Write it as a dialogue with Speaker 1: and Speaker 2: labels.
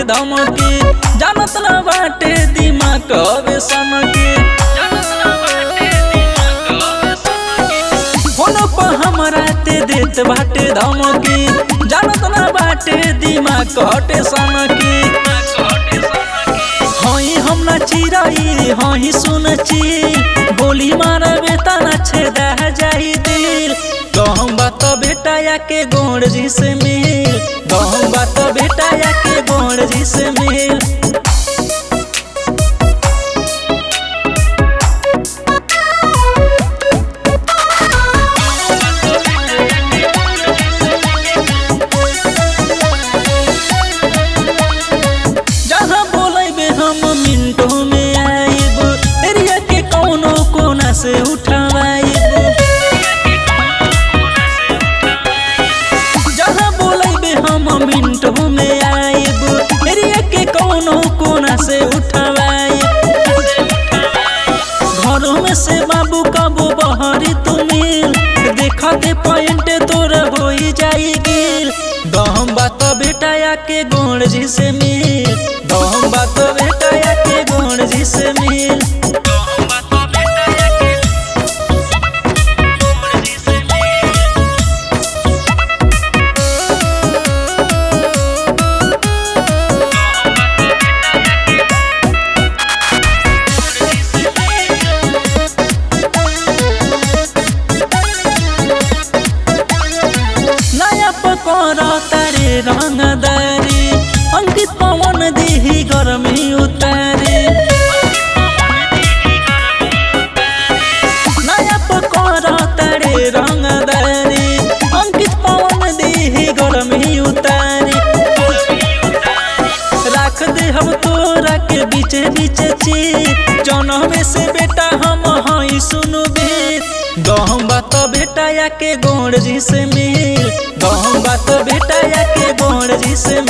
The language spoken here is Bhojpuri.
Speaker 1: धमकी जानत न बाटे दिमाग कबे सनकी फोन पर हमरा ते देत बाटे धमकी जानत न बाटे दिमाग कटे सनकी हई हम ना चिरई हई सुन ची गोली मारबे त ना छेदा जाई दिल कहम बात बेटा या के गोड़ जी से मिल कहम बात बेटा या के गोड़ जी से मिल जहाँ बोलेबे हम मिनटों में आइब एरिया के कौनो कोना से उठवाइब जहाँ बोलेबे हम मिनटों में आइब एरिया के कौनो कोना से उठवाइब घरों में से बाबू कबो बहरी तू मिल देखते पॉइंट तोर हो जाई गिल दहम बात बेटा या के गोड़ जी से मिल दहम बात बेटा या के गोड़ जी से मिल नया पकोर तारे रंगदारी अंकित पवन दिही गर्मी उतारे नया पकोर तारे रंगदारी अंकित पवन दिही गर्मी उतारे राख दे हम तोरा के बीचे बीचे ची जनमे से बेटा हम हई सुनु भी गहम बात बेटा या के गोड़ जी से मिल गहम बात बेटा या के गोड़ जी से